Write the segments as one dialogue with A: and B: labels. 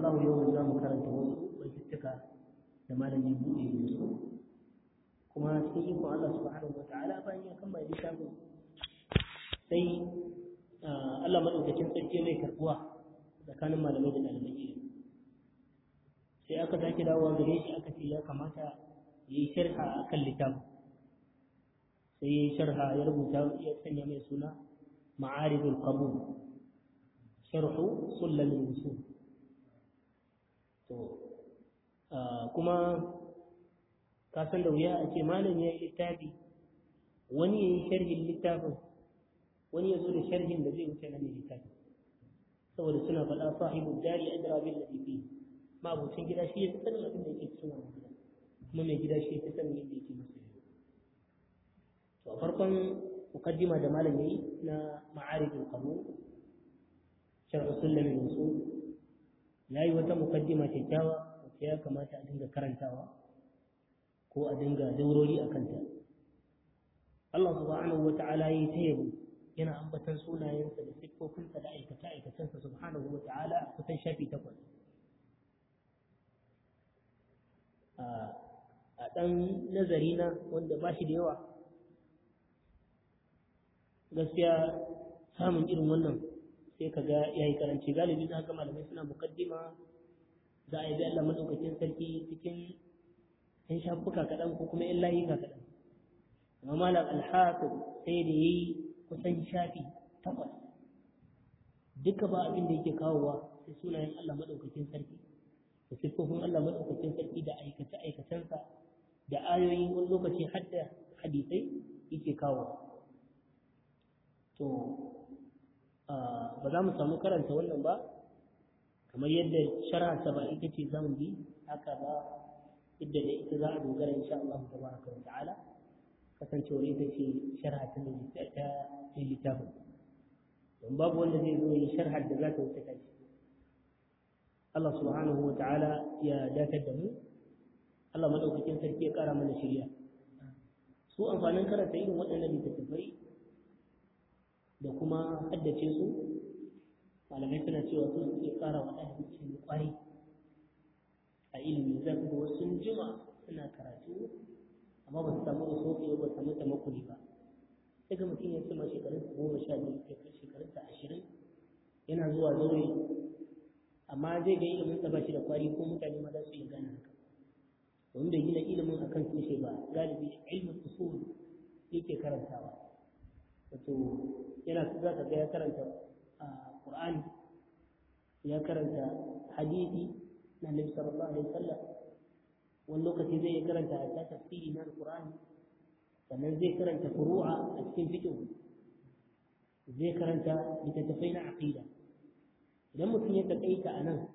A: Allah yau za mu karanta wasu baitutuka da malami buɗe da su kuma cikin ikon Allah subhanahu wa ta'ala bayan ya kammala littafin sai Allah madaukakin sarki mai karbuwa tsakanin malamai da ɗalibai ilimi sai aka sake dawowa gare shi aka ce ya kamata ya yi sharha a kan littafin sai ya yi sharha ya rubuta ya sanya mai suna ma'aribul qabul sharhu sullamin usul to kuma ka san da wuya a ce malam ya yi littafi wani ya yi sharhin littafin wani ya zo da sharhin da zai wuce na mai littafi saboda suna faɗa sahibu dari adra bil ladhi fi ma abucin gida shi ya fi sanin abin da yake cikin wannan gida kuma mai gida shi ya fi sanin yadda yake masa yau to a farkon mukaddima da malam yayi na ma'arifin qabul sharh sulam al-usul yayi wata mukaddima kyakkyawa wacce ya kamata a dinga karantawa ko a dinga daurori a kanta Allah subhanahu wa ta'ala yi ta yabo yana ambatan sunayensa da siffofinsa da aikata aikacensa subhanahu wa ta'ala kusan shafi takwas a ɗan nazari na wanda ba shi da yawa gaskiya samun irin wannan sai ka ga ya yi karanci galibi za ga malamai suna mukaddima za a yi Allah maɗaukakin sarki cikin ‘yan shafuka kaɗan ko kuma ‘yan layuka kaɗan amma malam alhafiz sai da ya yi kusan shafi takwas duka ba abin da yake kawowa sai sunayen Allah maɗaukakin sarki da siffofin Allah maɗaukakin sarki da aikace-aikacensa da ayoyi wani lokaci har da hadisai yake kawo to ba za mu samu karanta wannan ba kamar yadda sharha ba ita ce zamu bi haka ba idda da ita za a dogara insha Allah tabaraka wa ta'ala kasancewar ita ce sharha ta ta littafin don babu wanda zai zo yi sharhar da za ta wuce ta ce Allah subhanahu wa ta'ala ya datar da mu Allah madaukakin sarki ya kara mana shirya su amfanin karanta irin waɗannan littattafai da kuma haddace su malamai suna cewa su suke kara wa ɗalibi ilimi ƙwarai a ilimi za ku ga wasu sun jima suna karatu amma ba su samu wasu ba su samu tamakuli ba sai ga mutum ya ce ma shekarunsa goma sha biyu shekarunsa ashirin yana zuwa zaure amma zai ga ilimin sa ba shi da kwari ko mutane ma za su iya gane haka domin bai gina ilimin akan tushe ba galibi ilmin usul yake karantawa wato yana za ka ga ya karanta qur'ani ya karanta hadisi na nabi sallallahu alaihi wasallam wani lokaci zai karanta ta tafsiri na qur'ani sannan zai karanta furu'a a cikin fiqh zai karanta littattafai na aqida idan mutum ya taƙaita a nan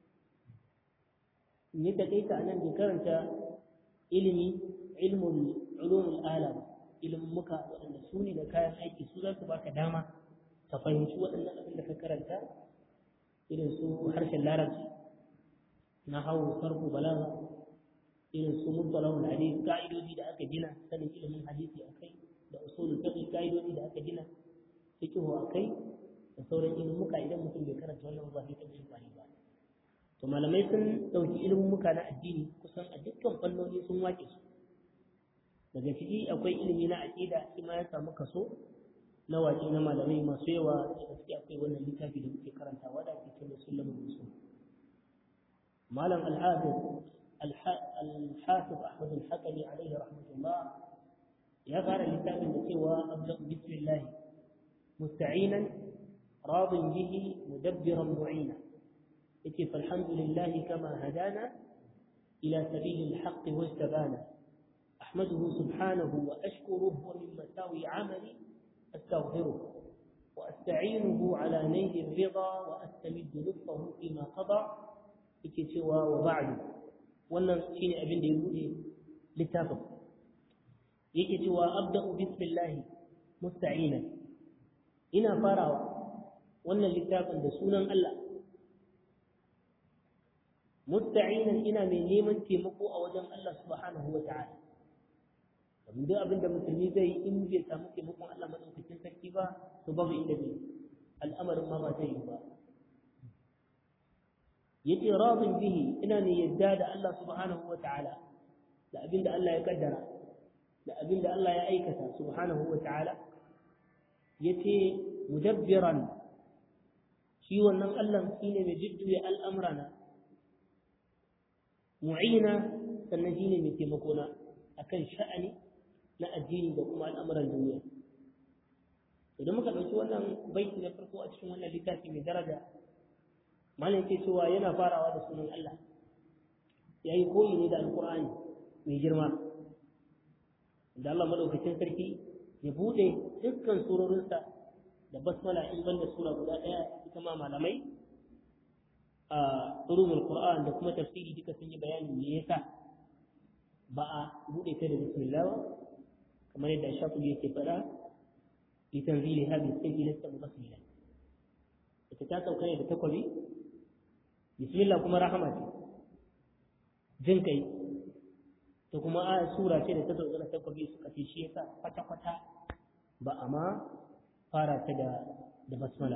A: ya taƙaita a nan bai karanta ilimi ilmul ulumul alam ilimin muka waɗanda su ne da kayan aiki su za su baka dama ka fahimci waɗannan abin da ka karanta irin su harshen larabci na hau sarfu balaga irin su mutsalawul hadisi ka'idodi da aka gina sanin ilimin hadisi a kai da usulul fiqh ka'idodi da aka gina fiqhu a kai da sauran ilmuka idan mutum bai karanta wannan ba zai taɓa kwari ba to malamai sun ɗauki ilmuka na addini kusan a dukkan fannoni sun wake su daga ciki akwai ilimi na aƙida shi ma ya samu kaso na waƙe na malamai masu yawa da gaske akwai wannan littafi da muke karantawa da ake cewa sulamul usul malam al-hafiz al-hafiz ahmad al-hakami alaihi rahmatullah ya fara littafin da cewa abda bismillah musta'inan راض به مدبرا معينا إتي فالحمد لله كما هدانا إلى سبيل الحق واجتبانا أحمده سبحانه وأشكره ومن مساوي عملي أستغفره وأستعينه على نيل الرضا وأستمد لطفه فيما قضى إتي سوى وبعد wannan shine abin da ya bude littafin yake cewa abda'u bismillah musta'ina ina farawa wannan littafin da sunan Allah musta'inan ina mai neman taimako a wajen Allah subhanahu wa ta'ala domin duk abin da musulmi zai yi in bai samu taimakon Allah madaukakin sarki ba to babu inda bai al'amarin ma ba zai yi ba yace radin bihi ina ne yadda da Allah subhanahu wa ta'ala da abinda Allah ya kaddara da abinda Allah ya aikata subhanahu wa ta'ala yace mudabbiran shi wannan Allah shine mai jujjuya al'amrana mu'ina sannan shine mai taimakona akan sha'ani na addini da kuma al'amuran duniya idan muka ɗauki wannan baiti na farko a cikin wannan littafi mai daraja malam ke cewa yana farawa da sunan Allah ya yi koyi ne da alkur'ani mai girma da Allah maɗaukacin sarki ya buɗe dukkan surorinsa da basmala in banda sura guda ɗaya ita ma malamai a ulumul qur'an da kuma tafsiri duka sun yi bayanin me yasa ba a buɗe ta da bismillah ba kamar yadda shafi yake faɗa litanzili hadhihi sai lasta basmila ita ta sauka ne da takwabi bismillah kuma rahama ce jin kai ta kuma a sura ce da ta sauka da takwabi suka ce shi yasa kwata kwata ba a ma fara ta da da basmala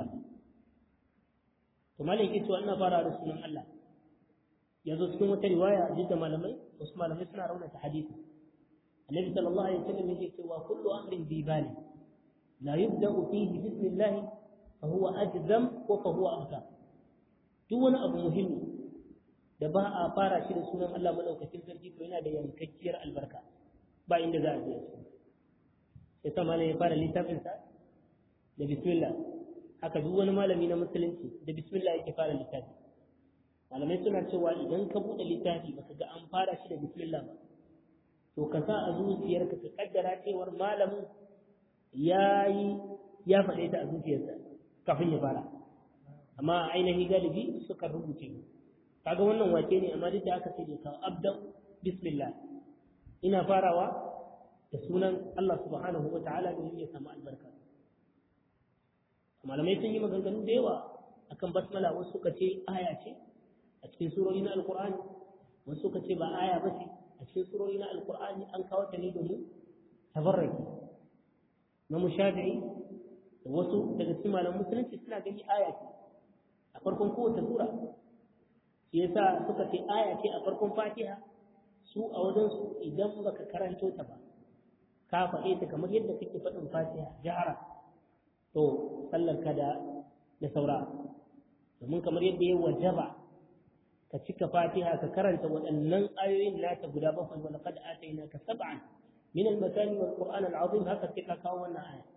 A: to malam yake cewa ina fara da sunan Allah ya zo cikin wata riwaya duk da malamai wasu malamai suna raunata hadisi annabi sallallahu alaihi wasallam yake cewa kullu amrin bi bali la yubda'u fihi bismillah fa huwa ajzam ko fa huwa abtar duk wani abu muhimmi da ba a fara shi da sunan Allah madaukakin sarki to yana da yankakkiyar albarka ba inda za a je sai sa malam ya fara littafin sa da bismillah haka duk wani malami na musulunci da bismillah yake fara littafi malamai suna cewa idan ka buɗe littafi baka ga an fara shi da bismillah ba to ka sa a zuciyarka ka kaddara cewar malamin ya yi ya faɗe ta a zuciyarsa kafin ya fara amma ainihi galibi suka rubuce kaga wannan wake ne amma duk da aka sai da kawo abdan bismillah ina farawa da sunan Allah subhanahu wa ta'ala domin ya samu albarka malamai sun yi maganganu da yawa akan basmala wasu suka ce aya ce a cikin surori na alkur'ani wasu suka ce ba aya ba ce a cikin surori na alkur'ani an kawo ta ne domin tabarraki na mushafi'i da wasu daga cikin malaman musulunci suna gani aya ce a farkon kowace sura shi yasa suka ce aya ce a farkon fatiha su a wajen su idan baka karanto ta ba ka faɗe ta kamar yadda kake faɗin fatiha jahara to sallar ka da da saura domin kamar yadda ya wajaba ka cika fatiha ka karanta waɗannan ayoyin nata guda bakwai wa laqad atainaka sab'an min al-matani wal qur'an al-azim haka sai ka kawo wannan aya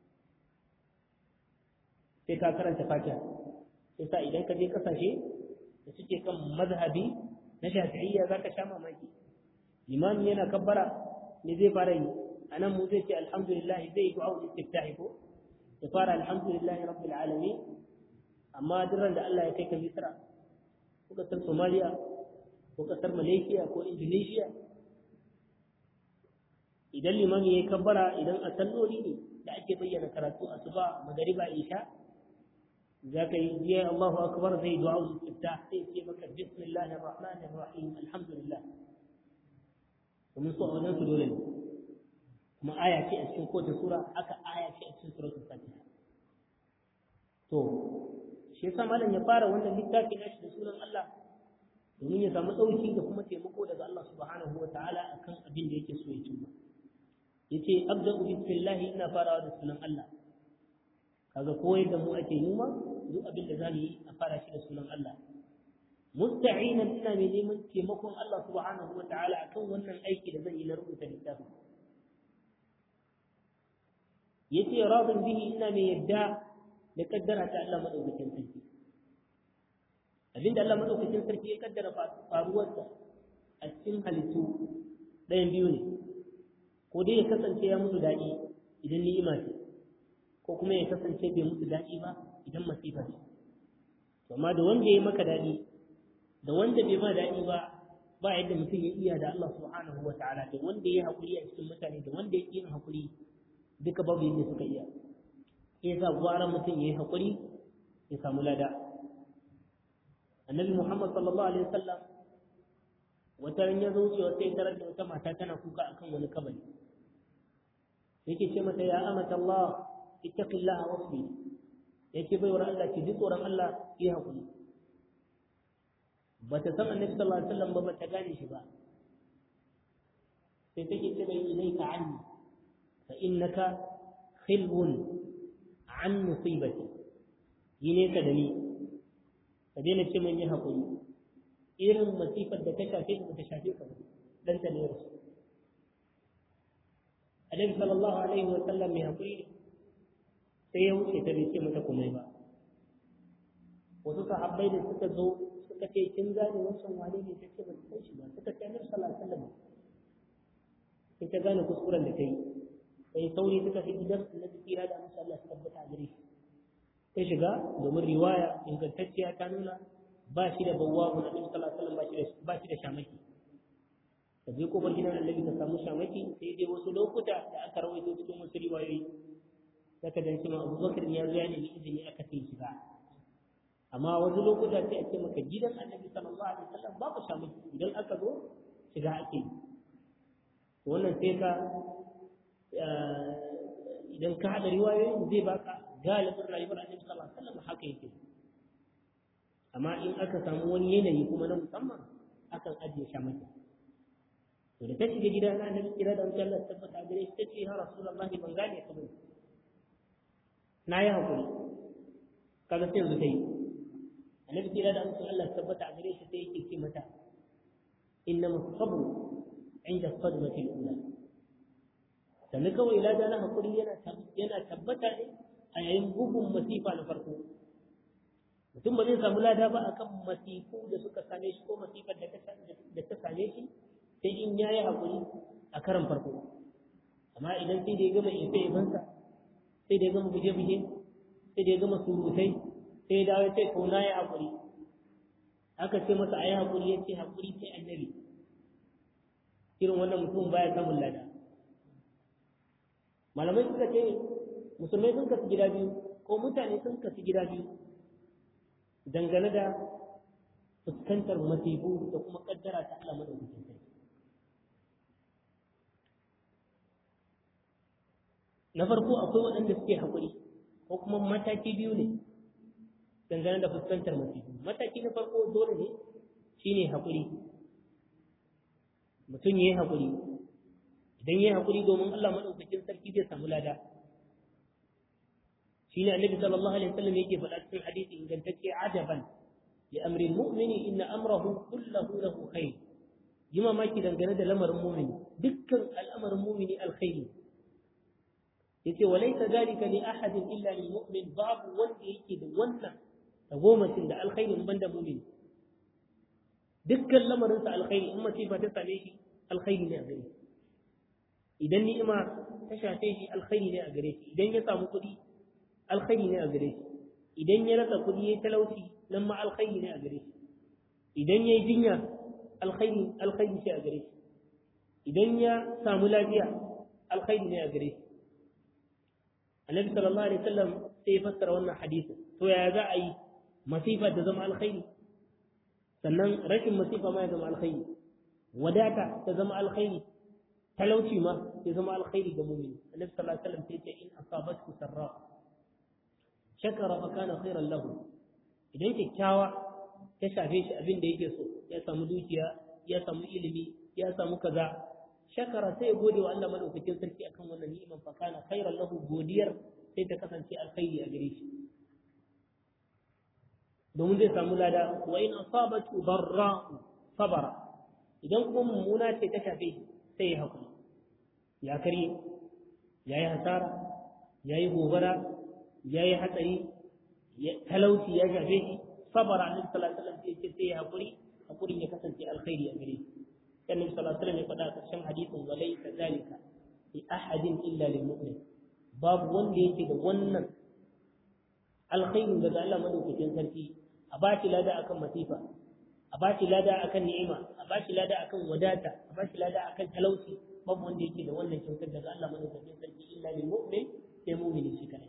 A: sai ka karanta fatiha sai sa idan ka je kasashe da suke kan mazhabi na shafi'iyya zaka sha mamaki limami yana kabbara ne zai fara yi anan mu zai ce alhamdulillah zai yi du'a istiftahi ko ya fara alhamdulillah rabbil alamin amma duran da Allah ya kai ka Misra ko kasar Somalia ko kasar Malaysia ko Indonesia idan limami ya kabbara idan a salloli ne da ake bayyana karatu asuba magariba isha za ka yi biya Allahu akbar zai du'a istiftah sai ce maka bismillahir rahmanir rahim alhamdulillah domin so a wajen su dole ne kuma aya ce a cikin kowace sura aka aya ce a cikin suratul fatiha to shi yasa malam ya fara wannan littafi nashi da sunan Allah domin ya samu dauki da kuma taimako daga Allah subhanahu wa ta'ala akan abin da yake so ya cimma yace abda'u bismillah ina farawa da sunan Allah kaga koyar da mu ake numa duk abin da zamu yi a fara shi da sunan Allah musta'inan ina mai neman taimakon Allah subhanahu wa ta'ala akan wannan aiki da zan yi na rubuta littafin yace radin bihi ina mai yadda da kaddara ta Allah madaukakin sarki abinda Allah madaukakin sarki ya kaddara faruwarsa a cikin halittu ɗayan biyu ne ko dai ya kasance ya musu daɗi idan ni'ima ce ko kuma ya kasance bai musu daɗi ba idan masifa ce amma da wanda ya maka daɗi da wanda bai ma daɗi ba ba yadda mutum ya iya da Allah subhanahu wa ta'ala da wanda ya haƙuri a cikin mutane da wanda ya yin haƙuri duka babu yadda suka iya ya sa gwaran mutum ya yi haƙuri ya samu lada annabi muhammad sallallahu alaihi wasallam wata ran ya zo wucewa sai tarar da wata mata tana kuka akan wani kabari yake ce mata ya amata Allah ittaqillaha wasbi yake baiwar Allah ki ji tsoron Allah ki haƙuri ba ta san annabi sallallahu alaihi wasallam ba ba ta gane shi ba sai take ce mai ilaika anni fa innaka khilbun an musibati yi ne ka da ni ka daina ce man yi haƙuri irin masifar da ta shafe ka ta shafe ka ba dan ta ne rasu annabi sallallahu alaihi wa sallam mai haƙuri ne sai ya wuce ta bai ce mata komai ba wasu sahabbai da suka zo suka ce kin gane wancan wane ne ta ce ba ta san shi ba suka ce annabi sallallahu alaihi wa sallam sai ta gane kuskuren da ta yi sai sauri suka fi gidan annabi kira da amsa Allah su tabbata a gare shi ta shiga domin riwaya ingantacciya ta nuna ba shi da bawwa mun annabi sallallahu alaihi wasallam ba shi da shamaki ta je kofar gidan annabi ta samu shamaki sai dai wasu lokuta da aka rawaito cikin wasu riwayoyi zaka dan cewa Abubakar ya zo ya nemi izini aka sai shiga amma wasu lokuta sai a ce maka gidan annabi sallallahu alaihi wasallam babu shamaki idan aka zo shiga ake yi wannan sai ka idan ka haɗa riwayoyin zai baka galibin rayuwar annabi sallallahu alaihi wasallam haka yake amma in aka samu wani yanayi kuma na musamman akan ajiye shamaki to da ta shiga gida na annabi kira da wutar Allah tabbata gare shi tace ya rasulullahi ban gane ka bane na yi hakuri kaga sai yanzu kai annabi kira da wutar Allah tabbata gare shi sai yake ce mata innama sabru inda sadmatil ula sannan kawai lada na hakuri yana yana tabbata ne a yayin bugun masifa na farko mutum ba zai samu lada ba akan masifu da suka same shi ko masifar da ta same shi sai in yayi hakuri a karan farko amma idan sai da ya gama ife ifansa sai da ya gama buje-buje sai da ya gama surutai sai ya dawo sai kauna ya hakuri aka ce masa a yi hakuri ya ce hakuri sai annabi irin wannan mutum baya samun lada malamai suka ce musulmai sun kasu gida biyu ko mutane sun kasu gida biyu dangane da fuskantar masifu da kuma kaddara ta Allah madaukakin sarki na farko akwai waɗanda suke haƙuri ko kuma mataki biyu ne dangane da fuskantar masifu mataki na farko dole ne shine haƙuri mutum ya yi haƙuri idan ya yi haƙuri domin Allah maɗaukakin sarki zai samu lada shi ne annabi sallallahu alaihi wasallam yake faɗa cikin hadisi ingantacce ajaban li amri mu'mini inna amrahu kullahu lahu khair yi mamaki dangane da lamarin mu'mini dukkan al'amarin mu'mini alkhairi yace walaysa zalika li ahadin illa lil mu'min babu wanda yake da wannan tagomashin da alkhairin banda mu'mini dukkan lamarinsa alkhairi in masifa ta same shi alkhairi ne a gare shi idan ni'ima ta shafe shi alkhairi ne a gare shi idan ya samu kuɗi alkhairi ne a gare shi idan ya rasa kuɗi ya talauci nan ma alkhairi ne a gare shi idan ya yi jinya alkhairi alkhairi ce a gare shi idan ya samu lafiya alkhairi ne a gare shi annabi sallallahu alaihi wasallam sai ya fassara wannan hadisin to yaya za a yi masifa ta zama alkhairi sannan rashin masifa ma ya zama alkhairi wadata ta zama alkhairi talauci ma ya zama alkhairi ga mu'mini annabi sallallahu alaihi wasallam sai ce in asabatku sarra shakara fa kana khairan lahu idan kyakkyawa ta shafe shi abin da yake so ya samu dukiya ya samu ilimi ya samu kaza shakara sai ya gode wa Allah madaukakin sarki akan wannan ni'iman fa kana khairan lahu godiyar sai ta kasance alkhairi a gare shi domin zai samu lada wa in asabatu darra'u sabara idan kuma mummuna ce ta shafe shi sai ya hakuri ya karye ya yi hasara ya yi gobara ya yi hatsari talauci ya shafe shi sabara annabi sallallahu alaihi wasallam sai sai ya hakuri hakurin ya kasance alkhairi a gare shi sai annabi sallallahu alaihi wasallam ya faɗa ƙarshen hadisin wa laysa zalika li ahadin illa lil mu'min babu wanda yake da wannan alkhairin daga Allah madaukakin sarki a ba shi lada akan masifa a ba shi lada akan ni'ima a ba shi lada akan wadata a ba shi lada akan talauci babu wanda yake da wannan kyautar daga Allah madaukakin sarki illa lil mu'min sai mu'mini shi kadai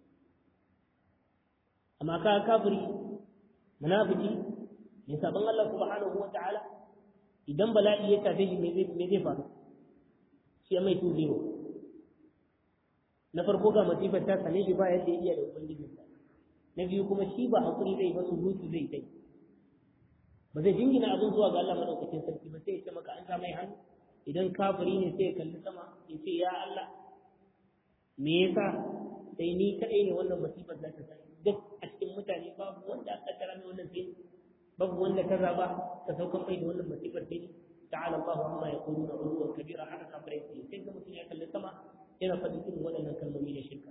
A: amma ka kafiri munafiki ne saban Allah subhanahu wa ta'ala idan bala'i ya tafe shi me zai faru shi ya mai tuzewa na farko ga masifar ta same shi ba yadda ya iya da ubangijinsa na biyu kuma shi ba hakuri zai ba surutu zai kai ba zai jingina abin zuwa ga Allah madaukakin sarki ba sai ya ce maka an sa mai hannu idan kafiri ne sai ya kalli sama ya ce ya Allah me yasa sai ni kadai ne wannan masifar za ta sa duk a cikin mutane babu wanda aka tara mai wannan sai babu wanda ka zaba ka saukan mai da wannan masifar sai ni ta'ala Allahu amma yaquluna uluwan kabira haka kafirai sai sai ga mutum ya kalli sama yana faɗin irin waɗannan kalmomi na shirka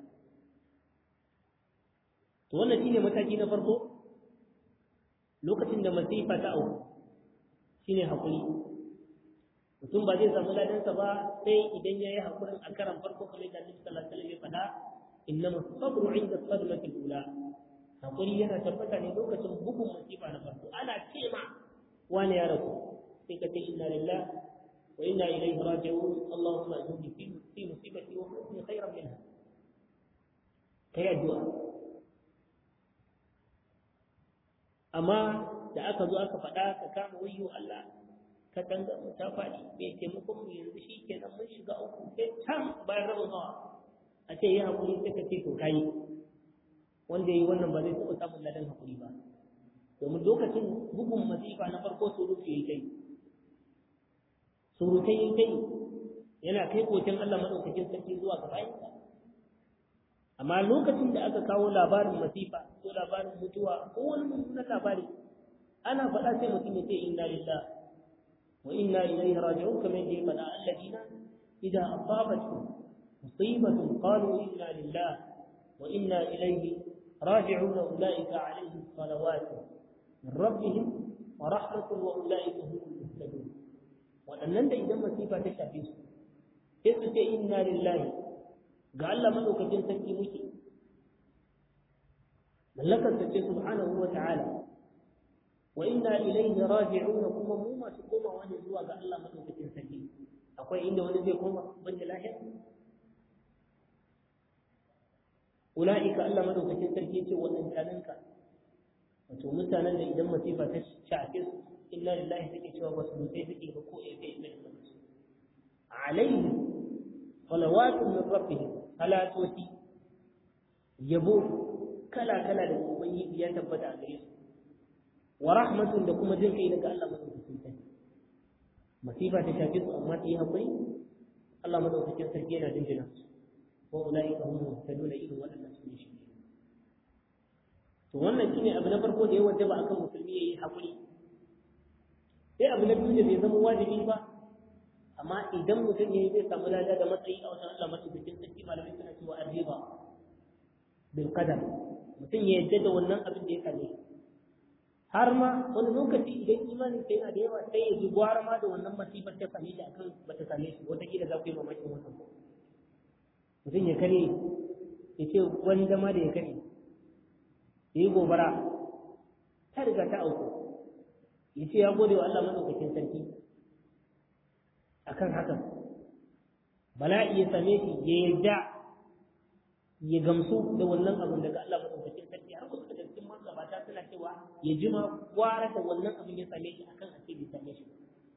A: to wannan shine mataki na farko lokacin da masifa ta auku shine hakuri mutum ba zai samu ladansa ba sai idan ya yi hakurin a karan farko kamar da Annabi sallallahu alaihi wasallam ya faɗa innama sabru inda sadmati ula hakuri yana tabbata ne lokacin bugun masifa na farko ana ce ma wani ya rasu sai ka ce inna lillahi wa inna ilaihi raji'un allahumma ajurni fi fi musibati wa khudni khayran minha kai addu'a amma da aka zo aka faɗa ka kama wayyo Allah ka tanga mu ta faɗi bai taimakon mu yanzu shi kenan mun shiga uku sai can bayan rabin hawa a ce yi haƙuri sai ka ce to kai wanda ya yi wannan ba zai taɓa samun ladan haƙuri ba domin lokacin bugun masifa na farko surutu ya yi kai surutai ya kai yana kai kokin Allah maɗaukakin sarki zuwa ga bayansa amma lokacin da aka kawo labarin masifa ko labarin mutuwa ko wani mummunan labari ana faɗa sai mutum ya ce inna lillah wa inna ilaihi raji'un kamar yadda ya faɗa alladina idza asabatkum musibatun qalu inna lillah wa inna ilaihi raji'un ulaika alaihim salawatu min rabbihim wa rahmatun wa ulaika humul muhtadun waɗannan da idan masifa ta shafe su sai su ce inna lillahi ga Allah madaukakin sarki muke mallakar ta ce subhanahu wa ta'ala wa inna ilayhi raji'un kuma mu masu komawa ne zuwa ga Allah madaukakin sarki akwai inda wani zai koma banda lahira ulaika Allah madaukakin sarki ce wadannan ka wato mutanen da idan masifa ta shafe su inna lillahi take cewa wasu mutai suke ba ko ya kai mai alaihi salawatun min rabbihim salatoti yabo kala kala da ubangiji ya tabbata a gare su wa rahmatun da kuma jin kai daga Allah madaukakin sarki masifa ta shafe su amma su yi hakuri Allah madaukakin sarki yana jinjina su wa ulaika hum muhtaduna irin waɗannan su ne shi to wannan shine abu na farko da ya wajaba akan musulmi yayi hakuri sai abu na biyu da bai zama wajibi ba amma idan mutum ya yi zai samu lada da matsayi a wajen Allah madaukakin sarki malamai suna cewa arriba bil qadar mutum ya yadda da wannan abin da ya kalle har ma wani lokaci idan imanin sai yana da yawa sai ya ji gwara ma da wannan masifar ta same shi akan bata same shi wata kila za ku yi mamakin wannan mutum ya kare ya ce wani zama da ya kare ya yi gobara ta riga ta auku ya ce ya gode wa Allah madaukakin sarki akan hakan bala'i ya same shi ya yarda ya gamsu da wannan abin daga Allah madaukakin sarki har wasu daga cikin magabata suna cewa ya jima gwara da wannan abin ya same shi akan a ce bai same shi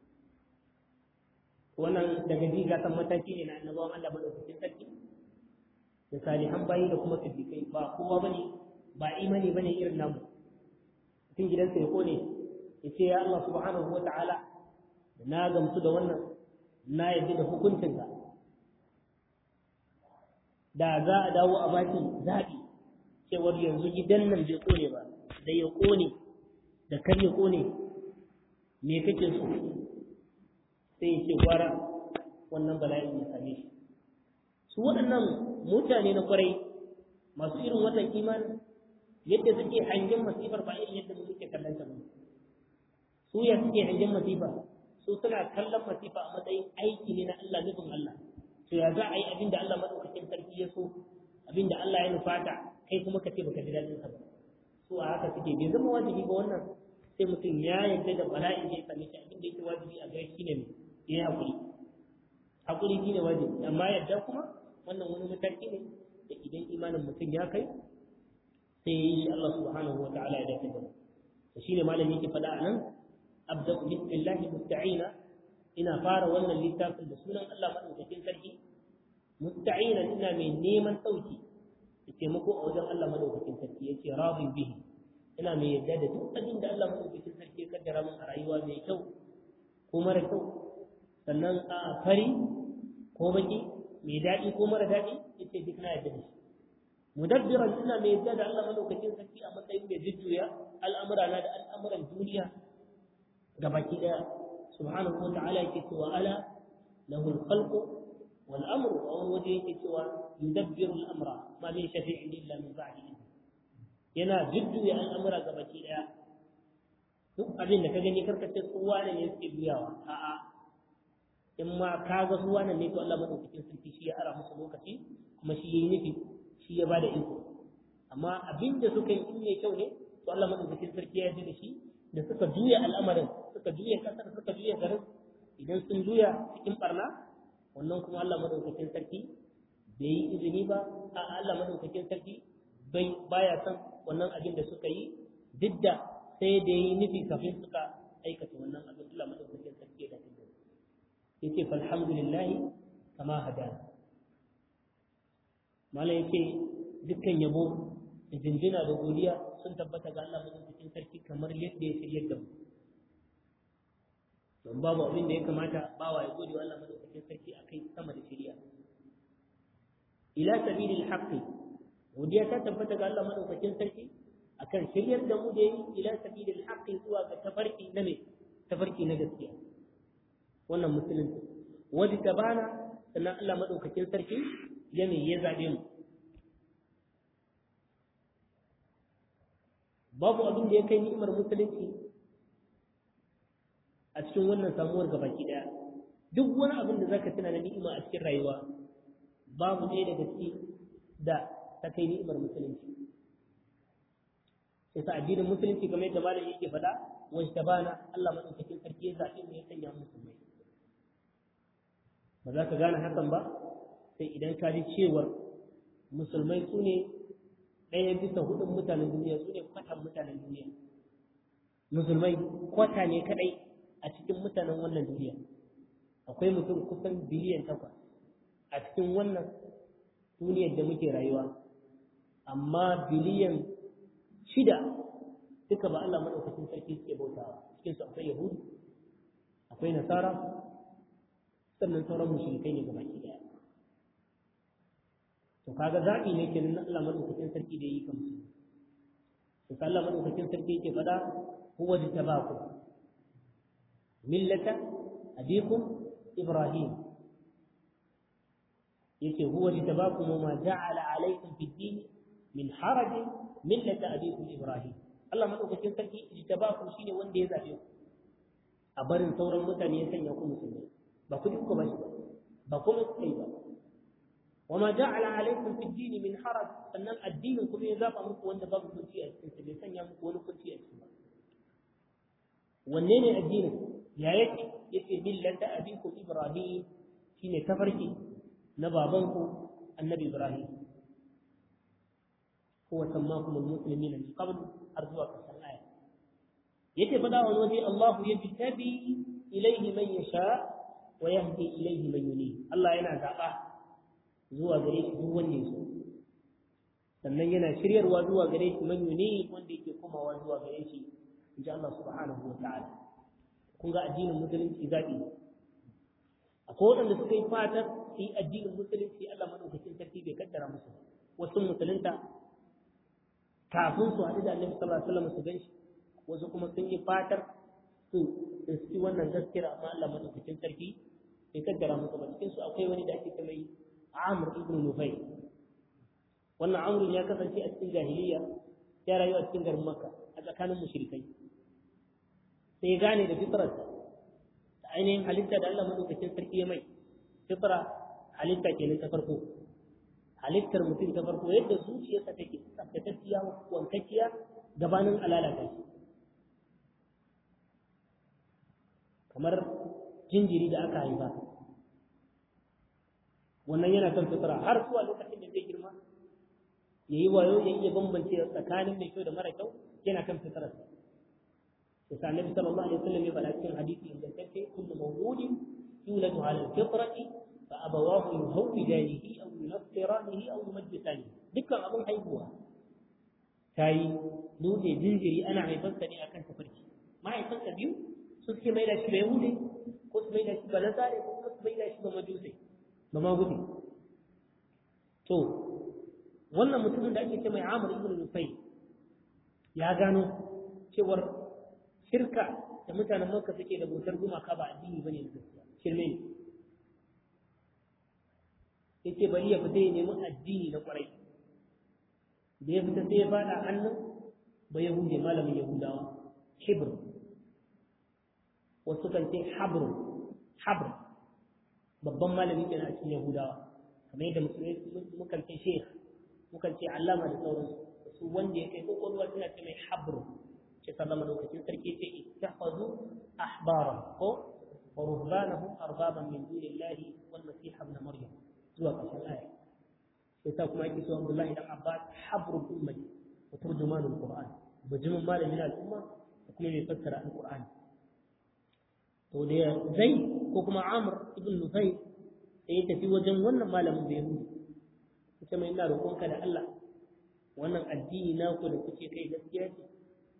A: wannan daga jiga san mataki ne na annabawan Allah madaukakin sarki da salihan bayi da kuma siddiqai ba kowa bane ba imani bane irin namu mutum gidansa ya kone ya ce ya Allah subhanahu wa ta'ala na gamsu da wannan na yadda da hukuncinka da za a dawo a baki zaɓi cewar yanzu gidan nan bai ƙone ba da ya ƙone da kar ya ƙone me kake so sai ya ce gwara wannan bala'in ya same shi su waɗannan mutane na kwarai masu irin wannan imanin yadda suke hangen masifar ba irin yadda muke kallon ta ba su ya suke hangen masifa su suna kallon masifa a matsayin aiki ne na Allah nufin Allah to ya za a yi abin da Allah madaukakin sarki ya so abin da Allah ya nufata kai kuma ka ce baka ji daɗin sa ba su a haka suke bai zama wajibi ba wannan sai mutum ya yarda da bala'i ya same shi abin da yake wajibi a gare shi ne ya yi hakuri hakuri shi ne wajibi amma yadda kuma wannan wani mataki ne da idan imanin mutum ya kai sai ya yi shi Allah subhanahu wa ta'ala ya dace da mu to shine malami yake faɗa a nan abda bismillahi musta'ina ina fara wannan littafin da sunan Allah madaukakin sarki musta'ina ina mai neman sauki da taimako a wajen Allah madaukakin sarki yace radin bihi ina mai yarda da duk abin da Allah madaukakin sarki ya kaddara min a rayuwa mai kyau ko mara kyau sannan a fari ko baki mai daɗi ko mara daɗi yace duk na yadda da shi mudabbiran ina mai yadda da Allah madaukakin sarki a matsayin mai jujjuya al'amura na da al'amuran duniya ga baki daya subhanahu wa ta'ala yake cewa ala lahu al-khalqu wal amru a wani waje yake cewa yudabbiru al-amra ma min shafi'in illa min ba'di yana jujjuya al'amura ga baki daya duk abin da ka gani karkace kowa ne ya suke juyawa a'a in ma ka ga kowa ne to Allah madaukakin sarki shi ya ara musu lokaci kuma shi yayi nufi shi ya bada iko amma abin da suka yi in mai kyau ne to Allah madaukakin sarki ya yarda da shi da suka juya al'amarin suka juya kasar suka juya garin idan sun juya cikin barna wannan kuma Allah madaukakin sarki bai yi izini ba a Allah madaukakin sarki bai baya son wannan abin da suka yi duk da sai da yi nufi kafin suka aikata wannan abin Allah madaukakin sarki da ta yace falhamdulillahi kama hadana mala yace dukkan yabo da jinjina da godiya sun tabbata ga Allah madaukakin sarki kamar yadda ya shiryar da mu don babu abin da ya kamata bawa ya gode wa Allah madaukakin sarki akai sama da shiriya ila sabilil haqqi godiya ta tabbata ga Allah madaukakin sarki akan shiryar da mu da yi ila sabilil haqqi zuwa ga tafarki na me tafarki na gaskiya wannan musulunci wadi tabana sannan Allah madaukakin sarki ya me ya zabe mu babu abin da ya kai ni'imar musulunci a cikin wannan samuwar gabaki daya duk wani abin da zaka tuna na ni'ima a cikin rayuwa babu ɗaya daga ciki da ta kai ni'imar musulunci sai sa addinin musulunci kamar yadda malam yake faɗa wa bana Allah madaukakin sarki ya zaɓi mu ya sanya musulmai ba za ka gane hakan ba sai idan ka ji cewar musulmai su ne ɗaya bisa hudun mutanen duniya su ne kwatan mutanen duniya musulmai kwata ne kaɗai a cikin mutanen wannan duniya akwai mutum kusan biliyan takwas a cikin wannan duniyar da muke rayuwa amma biliyan shida duka ba Allah maɗaukacin sarki suke bautawa cikin su akwai yahudu akwai nasara sannan sauran mushrikai ne gabaki daya to kaga zaɓi ne kenan na Allah maɗaukacin sarki da yi kamsu to Allah maɗaukacin sarki yake faɗa huwa jitabakum millata abikum ibrahim yace huwa jitabakum ma ja'ala alaykum fid din min haraj millata abikum ibrahim Allah madaukakin sarki jitabakum shine wanda ya zabe ku a barin sauran mutane ya sanya ku musulmai ba ku duka ba ba kuma kai ba وما جعل عليكم في الدين من حرج sannan addinin kuma ya zaba muku wanda babu kunci a cikin sa bai sanya muku wani kunci a cikin ba wanne ne addinin ya yake yake millata abikum ibrahim shine tafarki na babanku annabi ibrahim huwa sammakum almuslimina min qabl har zuwa karshen aya yake fada wani waje Allah yajtabi ilayhi man yasha wa yahdi ilayhi man yunib Allah yana zaba zuwa gare shi duk wanda ya so sannan yana shiryarwa zuwa gare shi man yunib wanda yake komawa zuwa gare shi inji Allah subhanahu wa ta'ala kun ga addinin musulunci zaɓi akwai waɗanda suka yi fatar su yi addinin musulunci Allah madaukakin sarki bai kaddara musu wasu musulunta kafin su haɗu da annabi sallallahu alaihi wasallam su ganshi wasu kuma sun yi fatar su su wannan gaskiyar amma Allah madaukakin sarki bai kaddara musu ba cikin su akwai wani da ake kama yi Amr ibn Nufayl wannan Amr ya kasance a cikin jahiliya ya rayu a cikin garin Makka a tsakanin mushrikai sai gane da fitrarsa da ainihin halitta da Allah madaukakin sarki ya mai fitra halitta kenan ta farko halittar mutum ta farko yadda zuciyarsa take tsaftatacciya wankakkiya gabanin alalata shi kamar jinjiri da aka haifa wannan yana kan fitra har zuwa lokacin da zai girma ya yi wayo ya iya bambance tsakanin mai kyau da mara kyau yana kan fitrarsa yasa annabi sallallahu alaihi wasallam ya faɗa cikin hadisi ingantacce kullu mawludin yuladu ala alfitrati fa abawahu yuhawidanihi aw yunassiranihi aw yumajjisanihi dukkan abin haihuwa tayi dole jinjiri ana haifarsa ne akan tafarki mahaifansa biyu su suke mai da shi ba yahudi ko su mai da shi ba nasare ko kuma su mai da shi ba majusai ba ma gudu to wannan mutumin da ake ce mai amur ibn nufai ya gano cewar shirka da mutanen makka suke da bautar gumaka ba addini bane da gaskiya shirme ne yace bari ya fita ya nemi addini na kwarai da ya fita sai ya fada hannun ba yahudi malamin yahudawa hibr wasu kan ce habr habr babban malami kenan a cikin yahudawa kamar yadda musulmai mukan ce sheikh mukan ce allama da sauransu su wanda ya kai kokolwa suna ce mai habr ce sallama lokacin sarki ce ittakhadhu ahbara ko wa ruhbanahum arbaban min dunillahi wal masih ibn maryam zuwa ƙarshen aya sai ta kuma yake so Abdullahi dan Abbas habrul ummati wa turjumanul Qur'an bajimin malamin al'umma da kuma mai fassara alqur'ani to da zai ko kuma Amr ibn Nufay sai ya tafi wajen wannan malamin bai yahudi ita mai ina roƙonka da Allah wannan addini naku da kuke kai gaskiya ce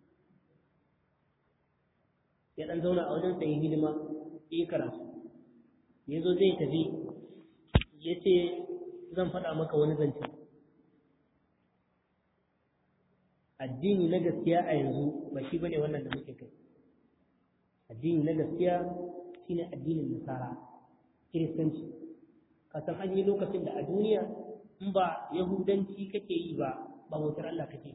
A: ya dan zauna a wajen sai hidima yi karatu ya zo zai tafi ya ce zan faɗa maka wani zance addini na gaskiya a yanzu ba shi bane wannan da muke kai addini na gaskiya shine addinin nasara kiristanci kasan an yi lokacin da a duniya in ba yahudanci kake yi ba ba bautar Allah kake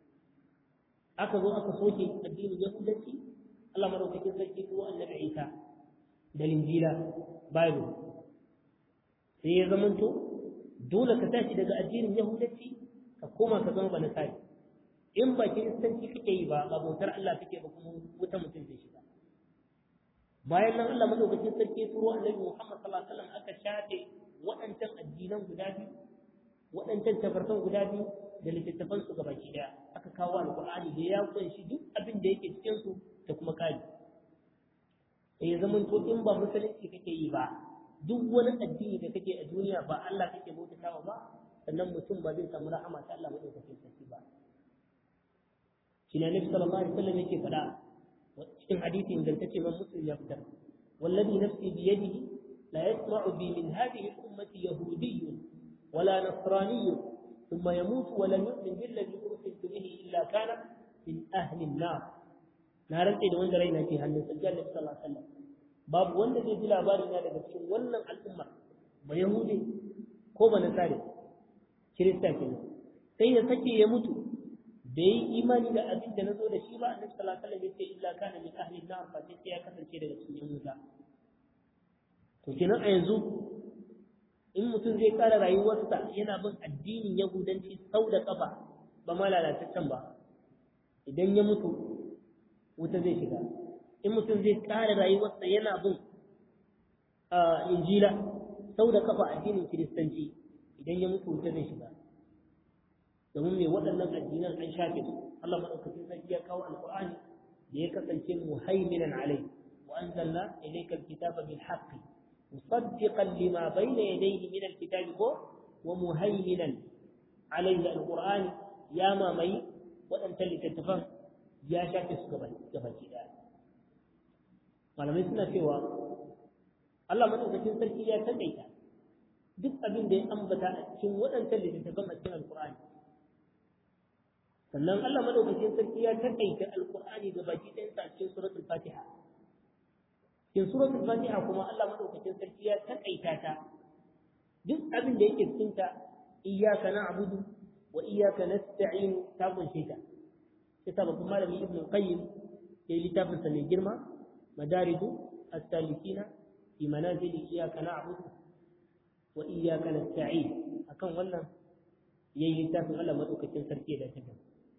A: aka zo aka soke addinin yahudanci Allah madaukakin sarki ko annabi Isa da linjila bible sai ya zamanto dole ka tashi daga addinin yahudanci ka koma ka zama banasari in ba kiristanci kake yi ba ba bautar Allah kake ba kuma wuta mutum zai shiga bayan nan Allah madaukakin sarki turo annabi Muhammad sallallahu alaihi wasallam aka shafe waɗancan addinan guda biyu waɗancan tafarkan guda biyu da littattafan su gabaki daya aka kawo alqur'ani da ya kunshi duk abin da yake cikin su da kuma kari sai ya zamanto in ba musulunci kake yi ba duk wani addini da kake a duniya ba Allah kake bautatawa ba sannan mutum ba zai samu rahama ta Allah madaukakin sarki ba shi ne Nabi sallallahu alaihi wasallam yake faɗa cikin hadisi ingantacce man muslim ya fitar wallazi nafsi bi yadihi la yasma'u bi min hadhihi al-ummati yahudiyyun wala nasraniyyun thumma yamutu wa lam yu'min billadhi ursiltu bihi illa kana min ahli an-nar na rantse da wanda raina ke hannun sa Nabi sallallahu alaihi wasallam babu wanda zai ji labari na daga cikin wannan al'umma ba yahudi ko ba nasare kirista kenan sai ya sake ya mutu da yi imani da abin da na zo da shi ba annabi sallallahu alaihi wasallam yace illa kana min ahli nar fa sai ya kasance daga cikin wuta to kenan a yanzu in mutum zai kara rayuwarsa yana bin addinin yahudanci sau da kafa ba ma lalataccen ba idan ya mutu wuta zai shiga in mutum zai kara rayuwarsa yana bin injila sau da kafa addinin kiristanci idan ya mutu wuta zai shiga domin mai waɗannan addinan an shafe su Allah madaukakin sarki ya kawo alqur'ani da ya kasance muhaiminan alai wa anzalna ilayka alkitaba bil haqqi musaddiqan lima bayna yadayhi min alkitabi ko wa muhaiminan alayhi alqur'ani ya mamaye waɗancan littattafan ya shafe su gaba gabaki daya malamai suna cewa Allah madaukakin sarki ya takaita duk abin da ya ambata a cikin waɗancan littattafan a cikin alqur'ani sannan Allah madaukakin sarki ya takaita alqur'ani ga baki ɗayan sa cikin suratul fatiha cikin suratul fatiha kuma Allah madaukakin sarki ya takaita ta duk abin da yake cikin ta iyyaka na'budu wa iyyaka nasta'in ta kunshe ta sai ta babban malami ibn qayyim ya yi littafin sa mai girma madaridu as-salikina fi manazil iyyaka na'budu wa iyyaka nasta'in akan wannan yayi littafin Allah madaukakin sarki da ta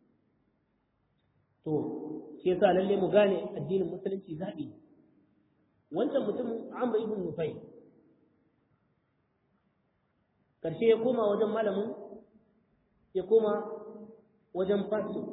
A: to shi yasa lalle mu gane addinin musulunci zaɓi wancan mutumin Amr ibn Nufay karshe ya koma wajen malamin ya koma wajen fasto